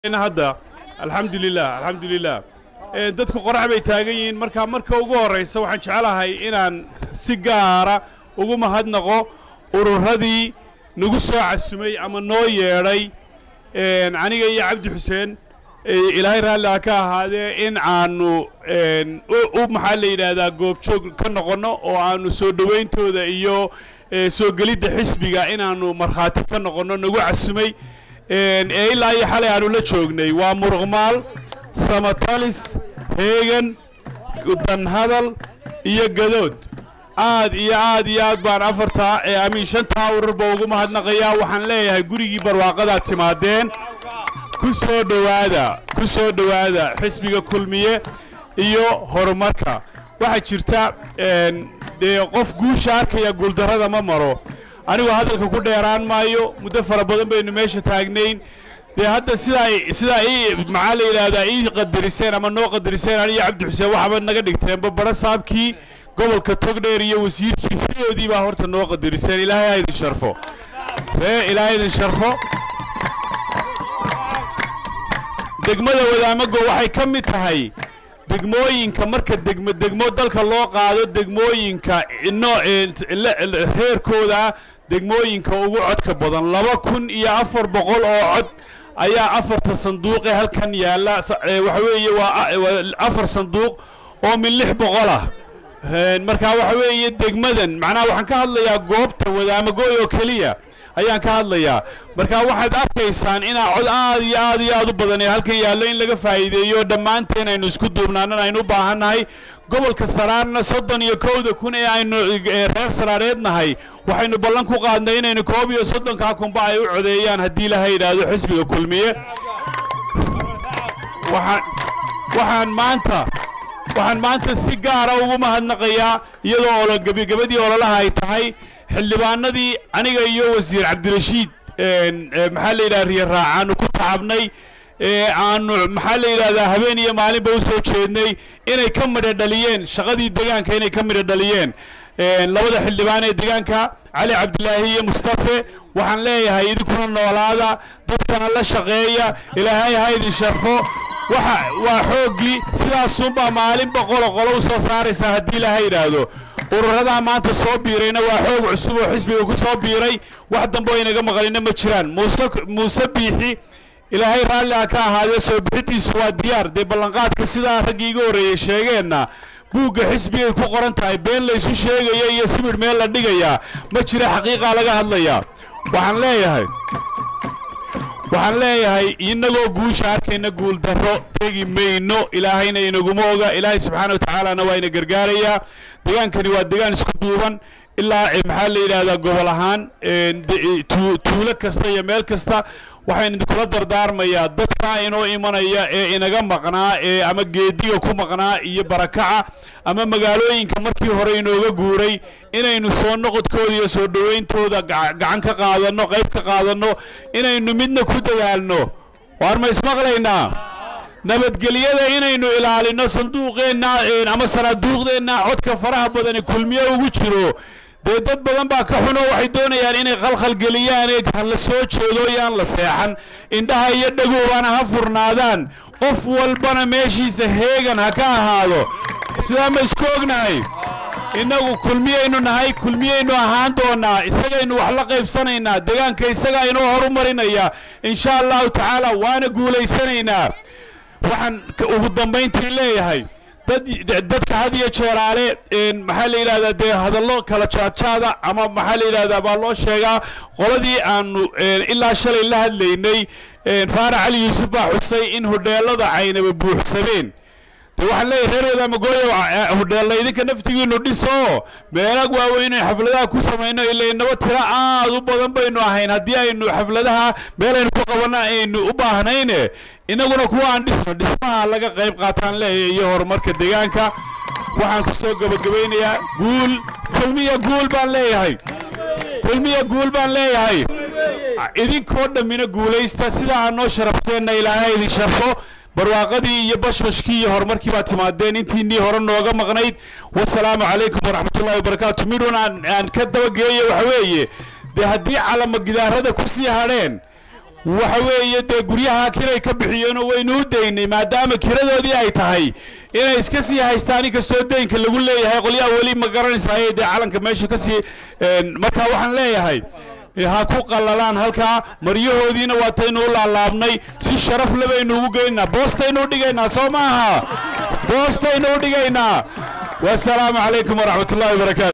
hadda alxamdulilah alxamdulilah dadku qorax bay taagan yihiin marka marka ugu horraysa waxaan jeclahay inaan si gaara ugu mahadnaqo ururadii nagu soo casumay ama noo yeedhay aniga iyo cabdi xuseen ilaahay raalli ha ka ahaadee in aanu u maxaa la yidhaahdaa goobjoog ka noqonno oo aanu soo dhowayntooda iyo soo gelidda xisbiga inaannu markhaati ka noqonno nagu casumay ee ilaa iyo xalay aanu la joognay waa muruqmaal samatalis heegan danhadal iyo gadood aad iyo aad iyo aad baan afartaa ee amiin shantaa ururba ugu mahadnaqayaa waxaan leeyahay gurigii barwaaqadaad timaadeen ku soo dhowaada ku soo dhowaada xisbiga kulmiye iyo horumarka waxaa jirta dee qof guusha arkaya guuldarrada ma maro anigoo hadalka ku dheeraan maayo muddo fara badan baynu meesha taagnayn dee hadda sidaa sidaa ii maxaa la yidhaahdaa ii qadariseen ama noo qadariseen aniyo cabdi xuseen waxaaba naga dhigteenba bara saabkii gobolka togdheer iyo wasiirkii sidoodii baa horta noo qadariseen ilaahay ha idin sharfo ree ilaahay idin sharfo degmada wadaamago waxay ka mid tahay degmooyinka marka degmo degmo dalka loo qaado degmooyinka no reerkooda degmooyinka ugu codka badan laba kun iyo afar boqol oo cod ayaa afarta sanduuqe halkan yaalla waxa weeye waa afar sanduuq oo min lix boqol ah marka waxa weeye degmadan macnaha waxaan ka hadlayaa goobta wadaamagooy oo keliya ayaan ka hadlayaa marka waxaad arkaysaan inaa cod aad iyo aad iyo aad u badan ee halkan yaallo in laga faa'iideeyo dhammaanteen aynu isku duubnaanan aynu u baahannahay gobolka saraarna soddon iyo kowda kun ee aynu reer saraareed nahay waxaynu ballan ku qaadnay inaynu koob iyo soddonkaa kunba ay u codeeyaan haddii laha yidhaahdo xisbiga kulmiye waxaan waxaan maanta waxaan maanta si gaara ugu mahadnaqayaa iyadoo olo gebagabadii ololaha ay tahay xildhibaanadii aniga iyo wasiir cabdirashiid maxaa la yidhaha riya raacaanu ku tacabnay aanu maxaa la yidhahdaa habeen iyo maalinba u soo jeednay inay ka midho dhaliyeen shaqadii degaanka inay ka midho dhaliyeen labada xildhibaan ee degaanka cali cabdilaahi iyo mustafe waxaan leeyahay idinkuna noolaada dadkana la shaqeeya ilaahay ha idin sharfo waxa waa xooggii sidaasunbaa maalinba qolo qolo u soo saaraysaa haddii ilaha yidhaahdo ururadaa maanta soo biirayna waa xoog cusub oo xisbiga ku soo biiray wax dambe oo inaga maqalina ma jiraan muuse muuse biixi ilaahay raalli ha ka ahaadee soo bixidiisu waa diyaar dee ballanqaadka sidaa raggii iga horreeyey sheegeenna buugga xisbigay ku qoran tahay been laysu sheegaya iyo sibidh meel la dhigayaa ma jira xaqiiqaa laga hadlayaa waxaan leeyahay waxaan leeyahay inagoo guusha arkayna guuldarro tegi mayno ilaahayna inaguma oga ilaahay subxaana watacaalana waa ina gargaarayaa degaankani waa degaan isku duuban ilaa maxaa la yidhaahdaa gobol ahaan tuulo kasta iyo meel kasta waxaan idinkula dardaarmayaa dadkaa inoo imanaya ee inaga maqnaa ee ama geediga ku maqnaa iyo barakaca ama magaalooyinka markii hore inooga guuray inaynu soo noqodkooda iyo soo dhowayntooda gacan ka qaadanno qayb ka qaadanno inaynu midna ku dadaalno waar ma ismaqlaynaa nabadgelyada inaynu ilaalinno sanduuqeenna ama sanaaduuqdeenna codka faraha badani kulmiye ugu jiro dee dad badan baa ka xuno waxay doonayaan inay khalkhalgeliyaan ee hala soo jeedo yaan la seexan indhaha iyo dhagoobana ha furnaadaan qof walbana meeshiisa heegan ha ka ahaado sidaa ma isku ognahay innagu kulmiyaynu nahay kulmiyaynu ahaan doonnaa isagaynu wax la qaybsanaynaa degaanka isagaa inoo horumarinaya insha allahu tacaala waana guulaysanaynaa waxaan ugu dambayntii leeyahay dadka had iyo jeeraale maxaa la yidhahdaa dee hadallo kala jaadjaada ama maxaa la yidhahdaa baa loo sheegaa qoladii aanu ilaa shalay la hadlaynay faarax cali yuusuf baa xusay in hodheelada caynaba buuxsameen de waxaan leeyahay reer wadaamagooyo hodheella idinka naftigiinu dhiso meelag waaweyn in xafladaha ku samayno ilaynaba tira aad u badan baynu ahayn haddii aynu xafladaha meelaynu ku qabanno aynu u baahnayne innaguna kuwa aan dhisno dhismaha laga qayb qaataan leeyahay iyo horumarka deegaanka waxaan ku soo gebagabaynayaa guul kulmiya guul baan leeyahay kulmiya guul baan leeyahay idinkoo dhammina guulaysta sidaa aad noo sharafteenna ilaahay idin sharfo barwaaqadii iyo bashbashkii iyo horumarkii baa timaadeen intiinii hore nooga maqnayd wasalaamu calaykum waraxmatullahi wabarakaatu midhun aan aan ka dabageeyo waxa weeye dee haddii calama gidaarada ku sii hadheen waxa weeye dee guryaha kiray ka bixiyeenoo waynu u daynay maadaama kiradoodii ay tahay inay iska sii haystaan inkastoo deynka lagu leeyahay qolyaha weli ma garanaysaay dee calanka meesha ka sii marka waxaan leeyahay ha ku qallalaan halkaa maryahoodiina waataynu u laalaabnay si sharaf le baynu ugu geynaynaa boostaynu u dhigaynaa soo maaha boostaynu u dhigaynaa wasalaamu calaykum waraxmat ullahi wabarakaatu